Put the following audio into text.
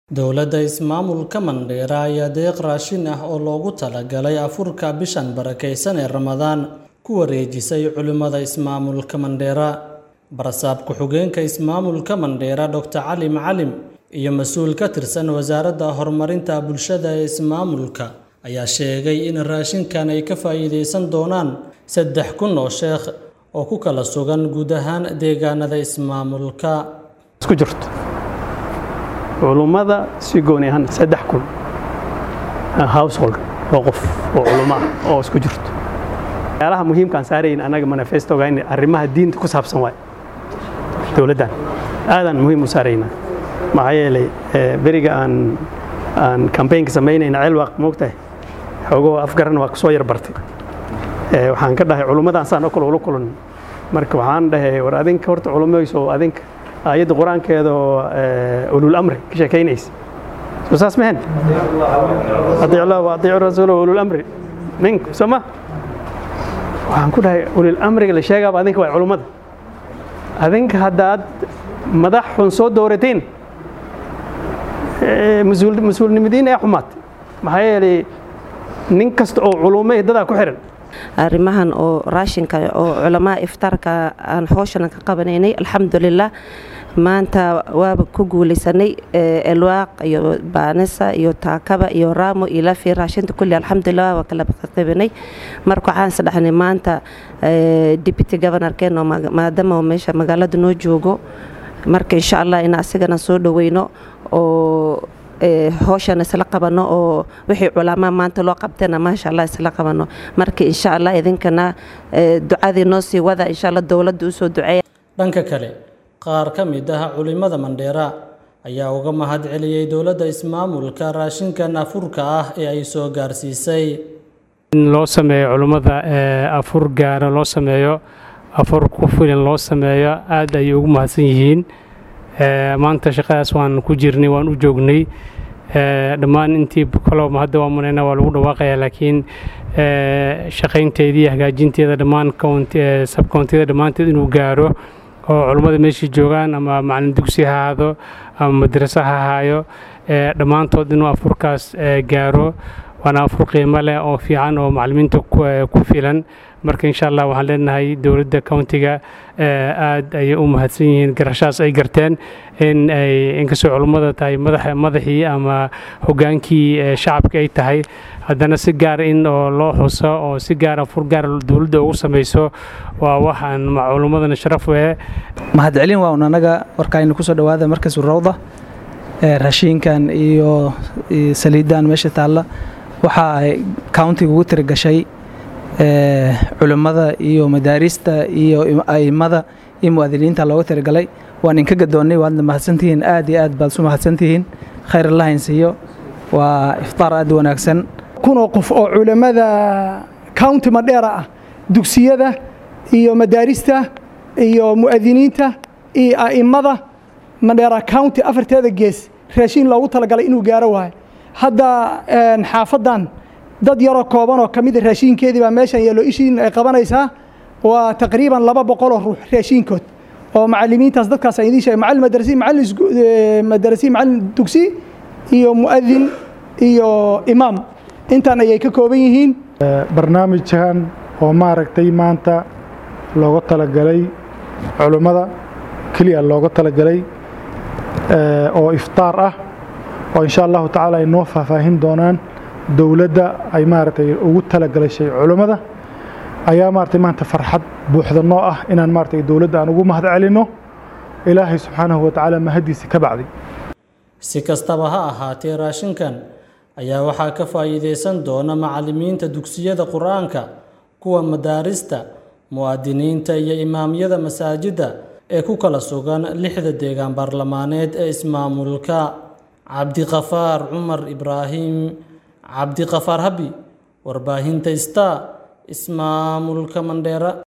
Dowladda ismaamulka Mandheera ayaa deeq raashin ah oo loogu talagalay afurka bishan barakeysan ee Ramadaan ku wareejisay culimada ismaamulka Mandheera. Barsaab ku-xigeenka ismaamulka Mandheera Dr. Cali Macalim iyo mas'uul ka tirsan Wasaaradda Horumarinta Bulshada ee ismaamulka ayaa sheegay in raashinkan ay ka faa'iideysan doonaan saddex kun oo sheekh oo ku kala sugan guud ahaan deegaanada ismaamulka. isku jirto culummada si gooni ahaan saddex kun household oo qof oo culummo ah oo isku jirto waxyaalaha muhiimkaan saarayn annaga manifestoga in arrimaha diinta ku saabsan waay dowladdan aadaan muhiim u saaraynaa maxaa yeelay beriga aan aan kambaynka samaynayna celwaaq moogtahay xoogoo afgaran waa kusoo yar bartay waxaan ka dhahay culummadaan saan oo kale ula kulan marka waxaan dhahay war adinka horta culummayso adinka aayadda qur-aankeeda oo ulul amri ka sheekaynaysa soo saas mahen adiic allah wa adiicu rasuula ulul amri minku soo ma waxaan ku dhahay ulul amriga la sheegaaba adinka waa culummada adinka haddaad madax xun soo doorateen mas-uulnimadiin ee xumaatay maxaa yeelay nin kasta oo culummo dadaa ku xiran arrimahan oo raashinka oo culamaa iftaarka aan hooshana ka qabanaynay alxamdulilah maanta waaba ku guulaysanay elwaaq iyo baanisa iyo taakaba iyo raamo iyo lafi raashinta kulli alxamdulilah waa kala qabanay marka waxaan isdhahnay maanta deputy governorkeen oo maadaama meesha magaalada noo joogo marka insha allah in asigana soo dhaweyno oo hooshana isla qabano oo wixii culamaa maanta loo qabtayna maasha allah isla qabano marka insha allah idinkana ducadii noo sii wada insha allah dowladda usoo duceeya dhanka kale qaar ka mid ah culimada Mandheera ayaa uga mahad celiyay dowladda ismaamulka raashinkan afurka ah ee ay soo gaarsiisay in loo sameeyo culimmada afur gaara loo sameeyo afur ku filan loo sameeyo aad ayay ugu mahadsan yihiin maanta shaqadaas waan ku jirnay waan u joognay dhammaan intii kalo hadda waa manayna waa lagu dhawaaqaya laakiin shaqaynteedii hagaajinteeda dhammaan sabkoontiyada dhammaanteed inuu gaaro oo culummada meeshii joogaan ama macalin dugsi ha ahaado ama madraso ha ahaayo dhammaantood inuu afurkaas gaaro waana afur qiimo leh oo fiican oo macalimiinta ku filan marka insha allah waxaan leenahay dowladda countiga aad ayay u mahadsan yihiin garashaas ay garteen in ay inkastoo culummada tahay madaxii ama hogaankii shacabka ay tahay haddana si gaar in oo loo xuso oo si gaara fur gaar dowladda ugu samayso waa waxaan culummadana sharaf wee mahadcelin waa un annaga warkaaynu kusoo dhowaada markasu rawda raashiinkan iyo saliidan meesha taalla waxa ay countiga ugu tirigashay culimmada iyo madaarista iyo a'immada iyo mu'adiniinta looga tirigalay waan inka gadoonnay waadna mahadsantihiin aad iyo aad baad isu mahadsantihiin khayr allah insiiyo waa iftaar aad wanaagsan kunoo qof oo culimmada county madheera ah dugsiyada iyo madaarista iyo mu'adiniinta iyo a'immada madheera county afarteeda gees raashiin loogu talagalay inuu gaaro waayo hadda xaafaddan dad yaroo kooban oo ka mida raashiinkeedii baa meeshan yeelo ishiin ay qabanaysaa waa taqriiban laba boqoloo ruux raashiinkood oo macalimiintaas dadkaas aan idiin sheegay macallin madrasi macallin madrasi macallin dugsi iyo mu'adin iyo imaam intaan ayay ka kooban yihiin barnaamijkan oo maaragtay maanta looga talagalay culummada keliya looga talagalay oo iftaar ah oo insha allahu tacaala ay noo faahfaahin doonaan dowladda ay maaragtay ugu talagalashay culummada ayaa maaragtay maanta farxad buuxda noo ah inaan maaragtay dowladda aan ugu mahad celinno ilaahay subxaanahu wa tacaala mahadiisa ka bacday si kastaba ha ahaatee raashinkan ayaa waxaa ka faa'iideysan doona macallimiinta dugsiyada qur-aanka kuwa madaarista mu'adiniinta iyo imaamyada masaajidda ee ku kala sugan lixda deegaan baarlamaaneed ee ismaamulka cabdiqafaar cumar ibraahim cabdiqafaar habi warbaahinta star ismaamulka mandheera